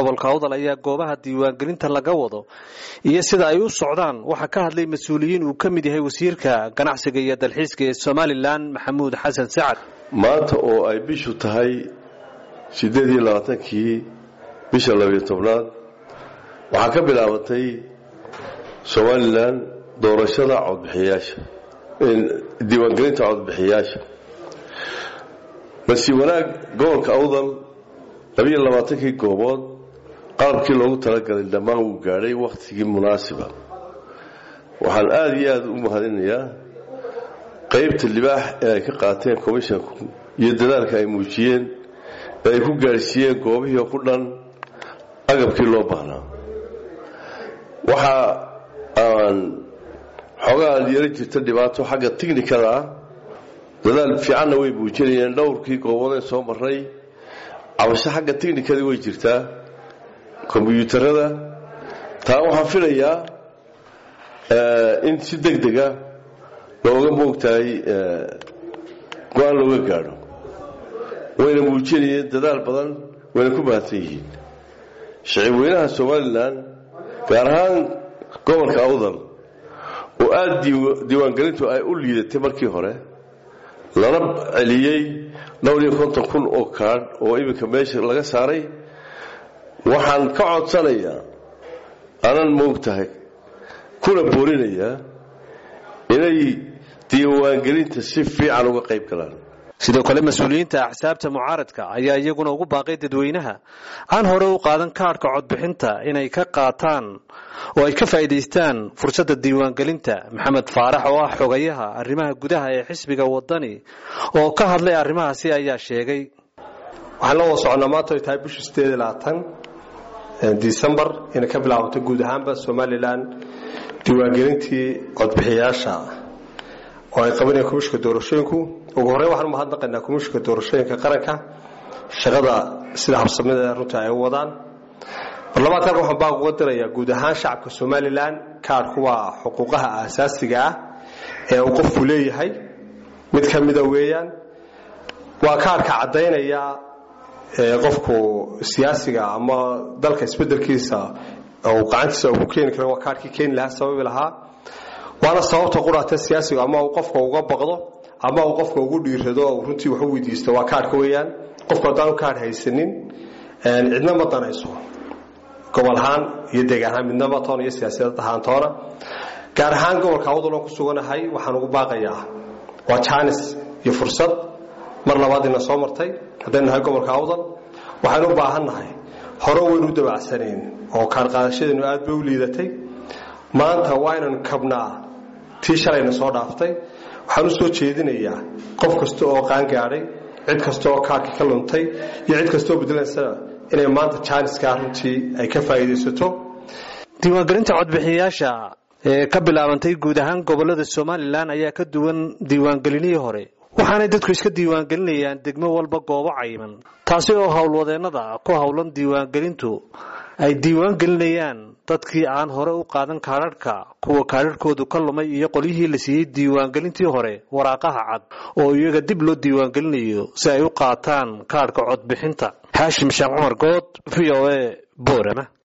gobolka awdal ayaa goobaha diiwaangelinta laga wado iyo sida ay u socdaan waxaa ka hadlay mas-uuliyiin uu ka mid yahay wasiirka ganacsiga iyo dalxiiska ee somalilan maxamuud xasan sacad maanta oo ay bishu tahay siddeed iyo labaatankii bisha labiyo tobnaad waxaa ka bilaabatay somalilan doorashada codbixiyayaasha diiwaangelinta codbixiyayaasha balse wanaag gobolka awdal labiyo labaatankii goobood qalabkii loogu talagalay dhammaan wuu gaadhay wakhtigii munaasiba waxaan aada iyo aada u mahadinayaa qaybta libaax ee ay ka qaateen commishanku iyo dadaalka ay muujiyeen ee ay ku gaadhsiiyeen goobihii ku dhan agabkii loo baahnaa waxa aan xoogaa yaro jirta dhibaato xagga tiknikada ah dadaal fiicanna way muujinayeen dhowrkii gooboodeen soo maray cabasho xagga tiknikadii way jirtaa kombyuutarada taa waxaan filayaa in si deg dega looga moogtahay go-aan looga gaadho wayna muujinayeen dadaal badan wayna ku mahadsan yihiin shicib weynaha somalilan gaar ahaan gobolka awdal oo aada diiwaangelintu ay u liidatay markii hore lana celiyey dhowr iyo konton kun oo kaadh oo iminka meesha laga saaray waxaan ka codsanayaa anan moogtahay kuna boorinayaa inay diiwaangelinta si fiican uga qayb galaan sidoo kale mas-uuliyiinta axsaabta mucaaradka ayaa iyaguna ugu baaqay dadweynaha aan hore u qaadan kaadhka codbixinta inay ka qaataan oo ay ka faa'iidaystaan fursadda diiwaangelinta maxamed faarax oo ah xogayaha arrimaha gudaha ee xisbiga wadani oo ka hadlay arrimahaasi ayaa sheegay waxaan la wada soconnaa maanta ay tahay bisha sideed iyo labaatan disembar inay ka bilaabato guud ahaanba somalilan diiwaangelintii codbixiyayaasha oo ay qabanayaan komishinka doorashooyinku ugu horreyn waxaan u mahadnaqaynaa komishinka doorashooyinka qaranka shaqada sida habsamida runta ay u wadaan barlamaanka halkan waxaan baaq uga dirayaa guud ahaan shacabka somalilan kaadhku waa xuquuqaha aasaasiga ah ee uu qofku leeyahay mid ka mida weeyaan waa kaadhka caddaynaya qofku siyaasiga ama dalka isbedelkiisa uu gacantiisa ku keeni karo waa kaadhkii keeni lahaa sababi lahaa waana sababta quraata siyaasigu ama uu qofka uga baqdo ama uu qofka ugu dhiirado oo runtii wax u weydiisto waa kaadhka weeyaan qofku haddaanu kaadh haysanin cidna ma danayso gobol ahaan iyo deegaan ahaan midnaba toona iyo siyaasiyad ahaan toona gaar ahaan gobolka awdal oon ku suganahay waxaan ugu baaqayaa waa jaanis iyo fursad mar labaad ina soo martay haddaynu nahay gobolka awdal waxaynu u baahan nahay hore waynu u dabacsanayn oo kaarqaadashadeenu aad bay u liidatay maanta waa inaynu kabnaa tii shalayna soo dhaaftay waxaan u soo jeedinayaa qof kasta oo qaangaadhay cid kasta oo kaarhka ka luntay iyo cid kastaoo bedelaysana inay maanta jaaniskaa runtii ay ka faa'iidaysato diiwaangelinta codbixiyayaasha ee ka bilaabantay guud ahaan gobolada somalilan ayaa ka duwan diiwaangelinihii hore waxaanay dadku iska diiwaangelinayaan degmo walba goobo cayiman taasi oo howlwadeennada ku howlan diiwaangelintu ay diiwaangelinayaan dadkii aan hore u qaadan kaadharhka kuwa kaadharhkoodu ka lumay iyo qolyihii la siiyey diiwaangelintii hore waraaqaha cad oo iyaga dib loo diiwaangelinayo si ay u qaataan kaadhka codbixinta xaashim sheekh cumar good v o a boorama